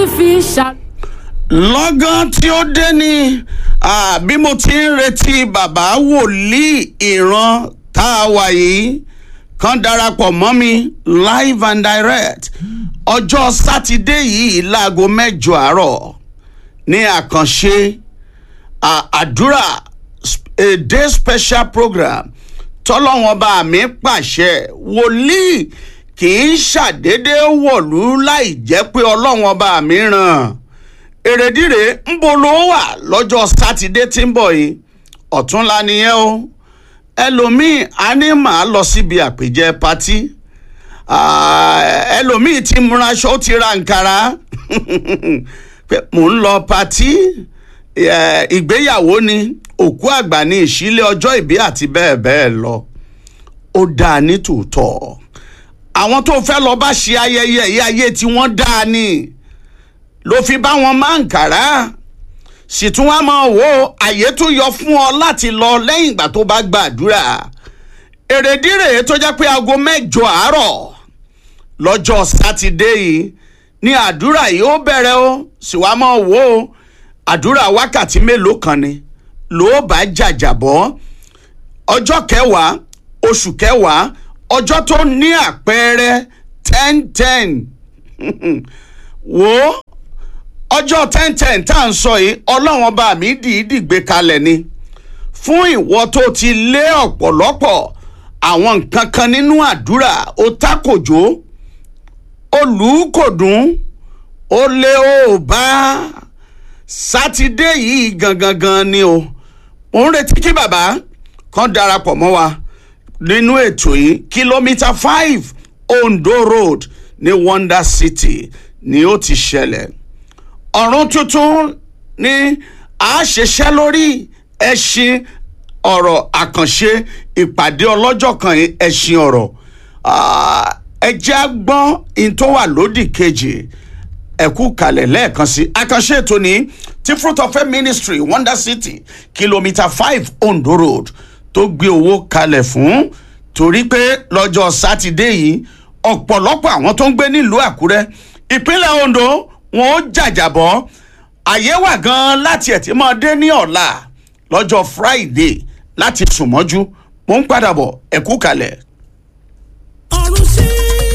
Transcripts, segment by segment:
tún fi ṣà. lọ́gán tí ó dé ni ah, bí mo ti ń retí bàbá wòlíì ìran tá a wà yìí kan darapọ̀ mọ́ mi live and direct ọjọ́ sátidé yìí láago mẹ́jọ àárọ̀ ní àkànṣe ah, àdúrà sp- a day special program tọ́lọ́wọ́n bá mi pàṣẹ wòlíì kì í ṣàdédé wọ̀lú láì jẹ́ pé ọlọ́wọ́n bá mi ràn èrèdíre ń bo ló wà lọ́jọ́ sátidé tí ń bọ̀ yìí ọ̀túnla nìyẹn o ẹlòmíì á ní màá lọ síbi àpèjẹ patí Ah, ẹlòmíì ti múra aṣọ ó ti ra nkàrà pé mò ń lọ patí eh, ìgbéyàwó ni òkú àgbà ní ìṣílé ọjọ́ ìbí àti bẹ́ẹ̀ bẹ́ẹ̀ lọ ó dáa ní tòótọ́ àwọn tó fẹ́ lọ bá ṣe ayẹyẹ yìí ayé tí wọ́n dáa ni ló fi bá wọn máa ń kàrá sì tún wá máa wò àyè tún yọ fún ọ láti lọ lẹ́yìn ìgbà tó bá gbàdúrà èrèdí rèé tó jẹ́ pé aago mẹ́jọ àárọ̀ lọ́jọ́ sátidé yìí ní àdúrà yìí ó bẹ̀rẹ̀ o sì wá máa wò ó àdúrà wákàtí mélòó kan ni ló bá jàjàbọ́ ọjọ́ kẹwàá oṣù kẹwàá ọjọ́ tó ní àpẹẹrẹ ten ten wò ó ọjọ́ ten ten tá à ń sọ yìí ọlọ́run ọba mi dìídì gbé kalẹ̀ ni fún ìwọ tó ti lé ọ̀pọ̀lọpọ̀ àwọn nǹkan kan nínú àdúrà ó tákòjó ó lù ú kò dùn ó lé ó bá sátidé yìí gangan gan ni o mo ń retí kí bàbá kan darapọ̀ mọ́ wa nínú ètò yìí kìlómítà five ondo road ní wonder city ni ó ti ṣẹlẹ̀ ọ̀run tuntun ni a ṣiṣẹ́ lórí ẹṣin ọ̀rọ̀ àkànṣe ìpàdé ọlọ́jọ́ kan yìí, ẹṣin ọ̀rọ̀ Ah, ẹ jẹ́ á gbọ́n in tó wà lódì kejì ẹ̀kú kalẹ̀ lẹ́ẹ̀kan sí àkànṣe ètò ní ti fruit of faith ministry wonder city kìlómítà five ondo road tó gbé owó kalẹ̀ fún torí pé lọ́jọ́ sátidé yìí ọ̀pọ̀lọpọ̀ àwọn tó ń gbé nílùú àkúrẹ́ ìpínlẹ̀ ondo wọn ó jàjàbọ́ àyè wà gan-an láti ẹ̀ tí máa dé ní ọ̀la lọ́jọ́ friday láti sùn mọ́jú mo ń padà bọ̀ ẹ̀kú kalẹ̀. ọ̀run sí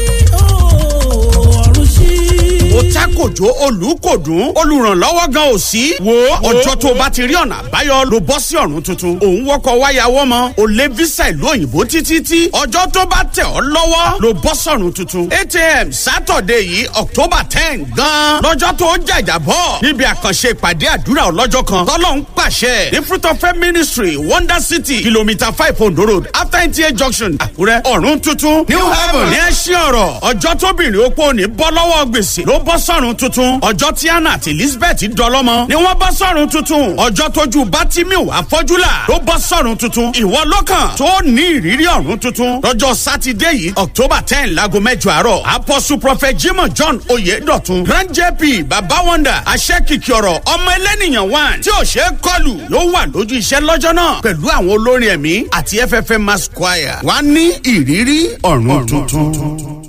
ooo ọ̀run sí. ó tákòjó olùkòdùn olùrànlọ́wọ́ gan ò sí. wo ọjọ́ tó o bá ti rí ọ̀nà àbáyọ ló bọ́ sí ọ̀run tuntun. òun wọkọ̀ wáyàwọ́ mọ́ o lé visa ìlú òyìnbó títí tí ọjọ́ tó bá tẹ̀ ọ́ lọ́wọ́ ló bọ́ sọ̀run tuntun. atm sátọ̀dẹ̀ yìí october ten gan. lọ́jọ́ tó jàjà bọ̀ níbi àkànṣe ìpàdé àdúrà ọlọ́jọ́ kan tọ́lọ́ ń pàṣẹ ní fruit of faith ministry wonder city kilometre five ondo road after nta junction àkúrẹ́ ọ̀run tuntun new heaven ní ẹṣin ọ̀rọ̀ ọjọ́ tóbìnrin opó ní bọ́ lọ́wọ́ gbèsè ló bọ́ sọ̀run tuntun ọjọ́ tí anna àti elizabeth dọlọ́mọ ni wọ́n bọ́ sọ̀run tuntun ọjọ́ tójú bátímíù àfọ́júlà ló bọ́ sọ̀run tuntun ìwọ lọ́kàn tó ní ìrírí ọ̀run tuntun lọ́jọ́ sátidé yìí october ten láago mẹ́jọ àárọ̀ apostle prophet jimoh john oyedotun grand jp baba wonder aṣẹ́kìkì ọ̀rọ̀ ọmọ ẹlẹ́nìyàn one tí ò ṣeé kọlù yóò wà lójú iṣẹ́ lọ́jọ́ náà pẹ̀lú àwọn olórin ẹ̀mí àti ffm mass choir wá ní ìrírí ọ̀run tuntun.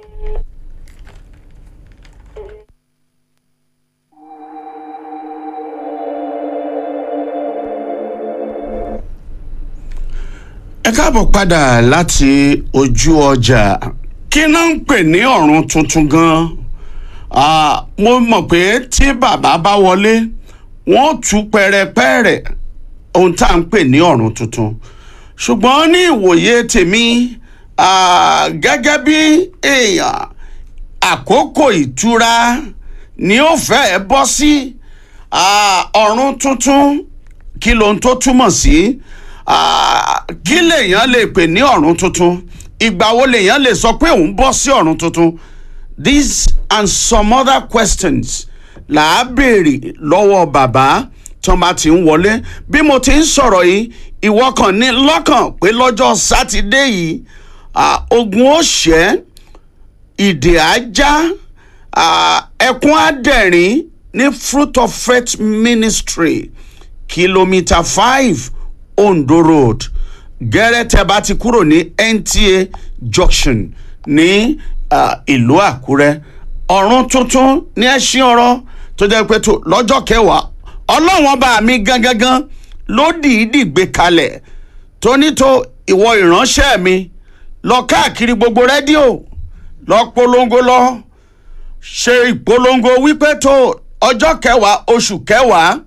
ẹ káàbọ̀ padà láti ojú ọjà kí náà ń pè ní ọ̀run tuntun gan-an Ah, mo mọ̀ pé tí bàbá bá wọlé wọ́n tú pẹ̀rẹ̀pẹ̀rẹ̀ ohun tá à ń pè ní ọ̀run tuntun ṣùgbọ́n ní ìwòye tèmi ah, gẹ́gẹ́ bí èèyàn àkókò ìtura ni ó fẹ́ẹ́ bọ́ sí ah, ọ̀run tuntun kí lohun tó túmọ̀ sí Ah, kí lèèyàn lè pè ní ọ̀run tuntun ìgbà wo lèèyàn lè sọ pé òun bọ́ sí ọ̀run tuntun these and some other questions là á béèrè lọ́wọ́ bàbá tí wọ́n bá ti ń wọlé bí mo ti ń sọ̀rọ̀ yìí ìwọ kàn ní lọ́kàn pé lọ́jọ́ sátidé yìí ah, ogun ó ṣẹ́ ìdè ajá ah, ẹkún adẹ̀rín ní fruit of faith ministry kìlómítà five ondo road gẹ́rẹ́ tẹ́ bá ti kúrò ní nta junction ní ah, ìlú àkúrẹ́ ọ̀run tuntun ní ẹṣin ọ̀rọ̀ tó jẹ́ pé tó lọ́jọ́ kẹwàá ọlọ́run ọba mi gangan ló dìídì gbé kalẹ̀ tó ní tó ìwọ ìránṣẹ́ mi lọ káàkiri gbogbo rédíò lọ polongo lọ ṣe ìpolongo wípé tó ọjọ́ kẹwàá oṣù kẹwàá